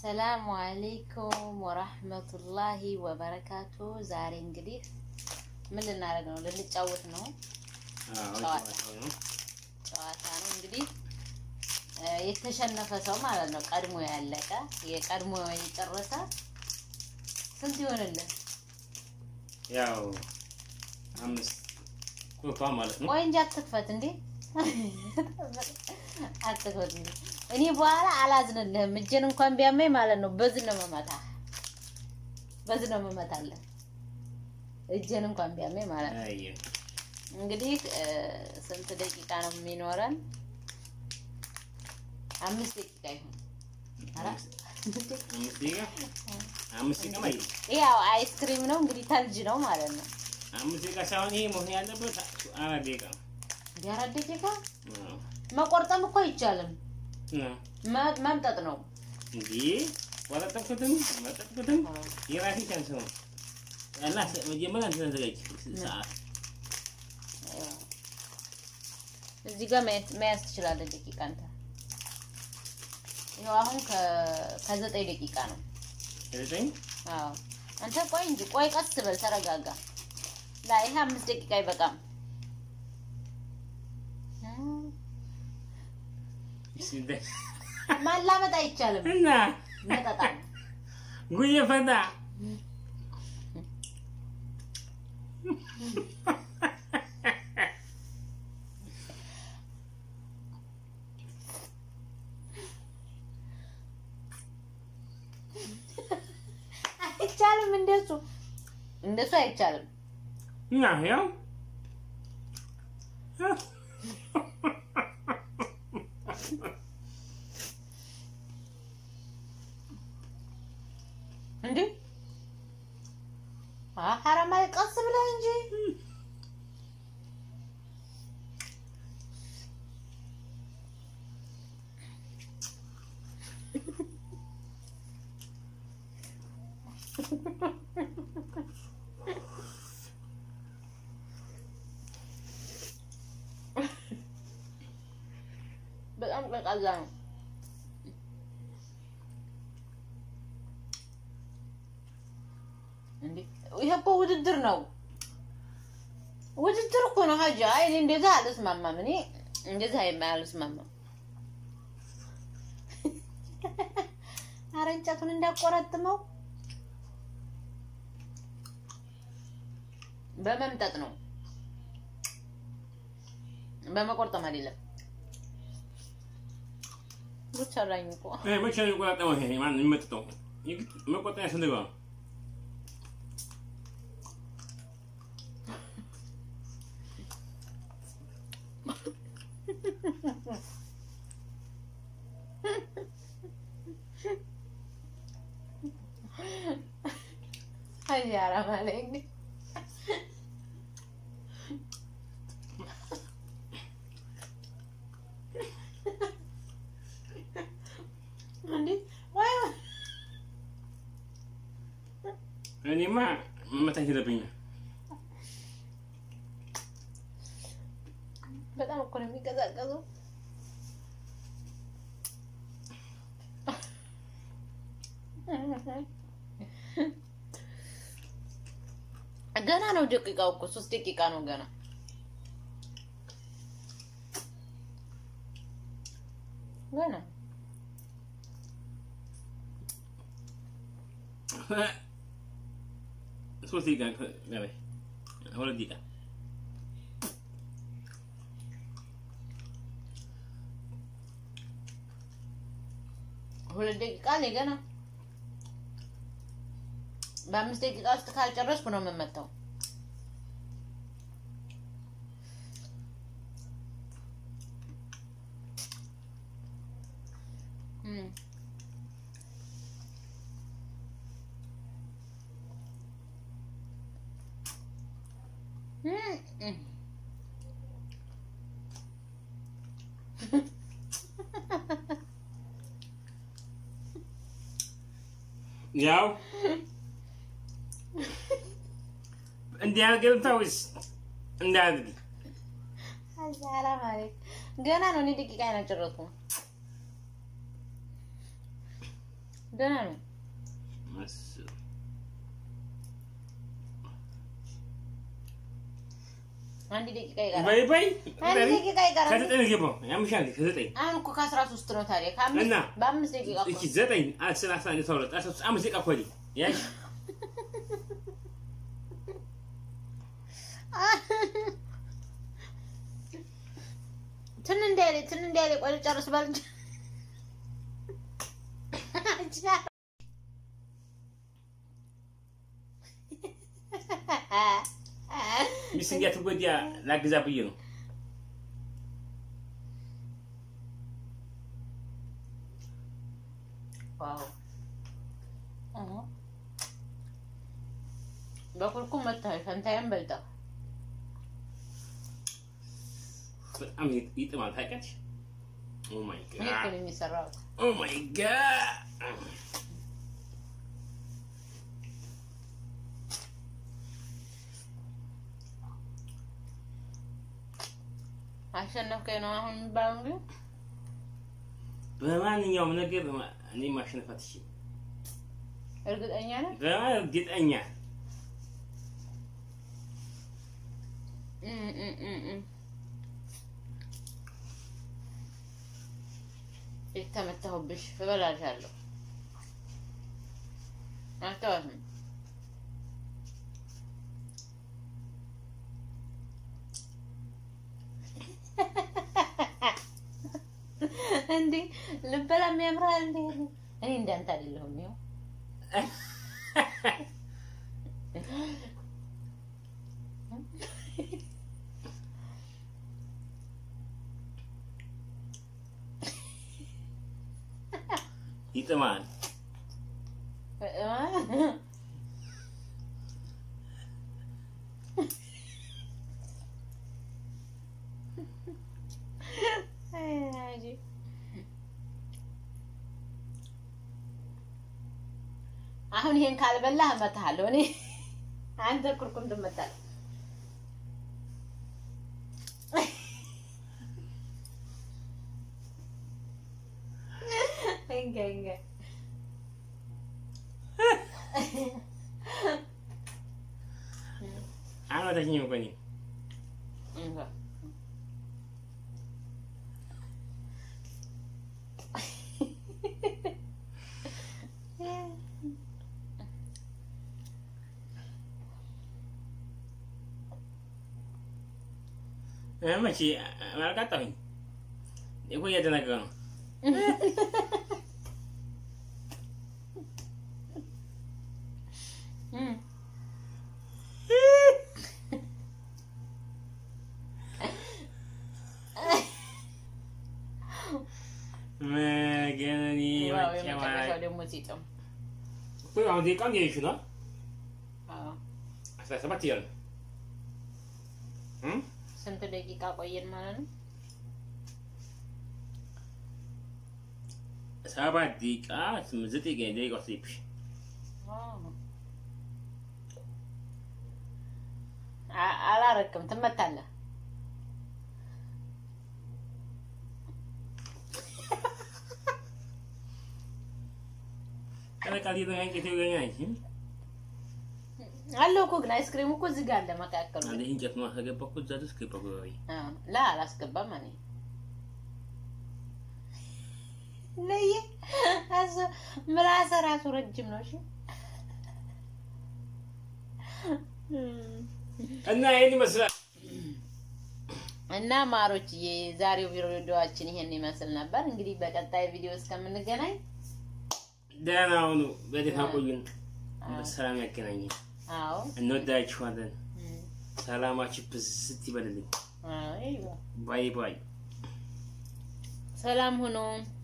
አሰላሙ አሌይኩም ወራህመቱላሂ ወበረካቱ። ዛሬ እንግዲህ ምን ልናደርግ ነው? ልንጫወት ነው። ጨዋታ ነው እንግዲህ የተሸነፈ ሰው ማለት ነው። ቀድሞ ያለቀ የቀድሞ የጨረሰ ስንት ይሆንልን? ያው አምስት ኮካ ማለት ነው። ቆይ እንጂ አትክፈት እንዴ! አትክፈት እንዴ! እኔ በኋላ አላዝንልህም። እጄን እንኳን ቢያመኝ ማለት ነው በዚህ ነው መመታ፣ በዚህ ነው መመታለህ። እጄን እንኳን ቢያመኝ ማለት ነው። አይ እንግዲህ ስንት ደቂቃ ነው የሚኖረን? አምስት ደቂቃ ይሁን። ኧረ አምስት ደቂቃ አምስት ደቂቃ ማለት ያው አይስክሪም ነው እንግዲህ ተልጅ ነው ማለት ነው። አምስት ደቂቃ ሳይሆን ይሄ መሆን ያለበት አራት ደቂቃ ነው። እንደ አራት ደቂቃ አዎ። መቆርጠም እኮ አይቻልም። እና መ- መምጠጥ ነው። እንዲህ ወረጠኩትም መጠጥኩትም የራሴ ቻንስ ነው። እና መጀመሪያ እንትን ተዘጋጅ ሰዓት እዚህ ጋር መያዝ- መያዝ ትችላለህ ደቂቃ አንተ። ይኸው አሁን ከ- ከዘጠኝ ደቂቃ ነው። ዘጠኝ አዎ አንተ ቆይ እንጂ ቆይ፣ ቀስ በል ተረጋጋ። ላይ ይሄ አምስት ደቂቃ አይበቃም። ማላመጥ አይቻልም። እና መጠጣ ነው። ጉዬ ፈታ አይቻልም። እንደሱ እንደሱ አይቻልም። እና ያው እንዴ ሐራማ ቀስ ብለህ እንጂ በጣም ቀዝቃዛ ነው። እንዴ ይሄ እኮ ውድድር ነው። ውድድር እኮ ነው ሀጃ። አይ እኔ እንደዛ አልስማማም። እኔ እንደዛ አልስማማም። ኧረ እንጨቱን እንዳቆረጥመው በመምጠጥ ነው፣ በመቆርጠም አይደለም። ጉድ ሰራኝ እኮ ይሄ መቼ ነው የሚቆጣጠመው? ይሄ ማን ነው የሚመጥጠው? የግድ መቆጠር ያስፈልገዋል። አይ ሐራም አለኝ። እንዴ ወይ እኔማ መመታት የለብኝም። በጣም እኮ ነው የሚቀዛቀዘው። ገና ነው ደቂቃው እኮ ሶስት ደቂቃ ነው ገና። ገና ሶስት ደቂቃ ገበይ ሁለት ደቂቃ ሁለት ደቂቃ ላይ ገና በአምስት ደቂቃ ውስጥ ካልጨረስኩ ነው የምመታው። እም። እም፣ እም። ያው እንዲያደርግ ወይስ እንዳያደርግ አዛራ ማለት ገና ነው። እኔ ደቂቃ አይናጨረስኩም። ደህና ነው። እሱ አንድ ደቂቃ ይቀራል። በይ በይ አንድ ደቂቃ ይቀራል። ከዘጠኝ ነው የገባው ያምሻል ከዘጠኝ አሁን እኮ ከአስራ ሶስት ነው ታዲያ ከአምስት እና? በአምስት ደቂቃ እኮ እቺ ዘጠኝ አስር አስራ አንድ አስራ ሁለት አስራ ሶስት አምስት ደቂቃ እኮ ነኝ ያሽ ትን እንዳይል ትን እንዳይል ቆይ ጨርስ ባል ሚስት እንዲያትጎዳ ላግዛ ብዬ ነው ዋው እህ በኩልኩም መጥተሃል። ፈንታዬም በልተህ በጣም ይጥማል ታውቂያለሽ ኦ ማይ እኔ እኮ ጋድ ነው የሚሰራው። ኦ ማይ ጋድ አሸነፍከኝ ነው አሁን የሚባለው እንግዲህ በማንኛውም ነገር በማ- እኔ ማሸነፍ አትችይም እርግጠኛ ነህ? እርግጠኛ እም እም እም እም። የተመታሁብሽ እበላሻለሁ። አልተዋትም። እንዴ ልበላም ያምራል እንዴ? እኔ እንዳንተ አይደለሁም። ይኸው ይጥማል አሁን ይሄን ካልበላህ እመታሃለሁ። እኔ አንተ ኩርኩም ትመታለህ። እንገ እንገ አልመታችኝም እኮ እኔ እንገ እ መቼ አልቃጣሁኝ እኮ እያደናገረ ነው እም መገነኒ ዋው መጨማሪ የመጨረሻው ደግሞ ሲጥም እኮ አሁን ደቂቃውን እያየሽ ነው አዎ አስራ ሰባት እያለ ነው እም? ስንት ደቂቃ ቆየን ማለት ነው? ሰባት ደቂቃ ስምንት ዘጠኝ ደቂቃ ወሰደብሽ አ- አላረክም፣ ትመታለህ። በቃ ሊጠናኝ የተገኘ አይችልም አለው እኮ ግን አይስክሪሙ እኮ እዚህ ጋር አለ መካከሉ። አንዴ እንጨት ነው ከገባ እኮ እዛ ድረስ ገባ እኮ ወይ አዎ፣ ላ አላስገባም እኔ ለየ አዞ ምላሰ ራሱ ረጅም ነው። እሺ እና ይሄን ይመስላል እና ማሮችዬ ዛሬው ቪዲዮዋችን ይሄን ይመስል ነበር። እንግዲህ በቀጣይ ቪዲዮ እስከምንገናኝ ደህና ሁኑ በደህና ቆዩን አዎ፣ በሰላም ያገናኘን አዎ፣ እንወዳችኋለን እም፣ ሰላማችሁ ብዝት ይበልልኝ አዎ፣ ይኸው። ባይ ባይ ሰላም ሁኑ።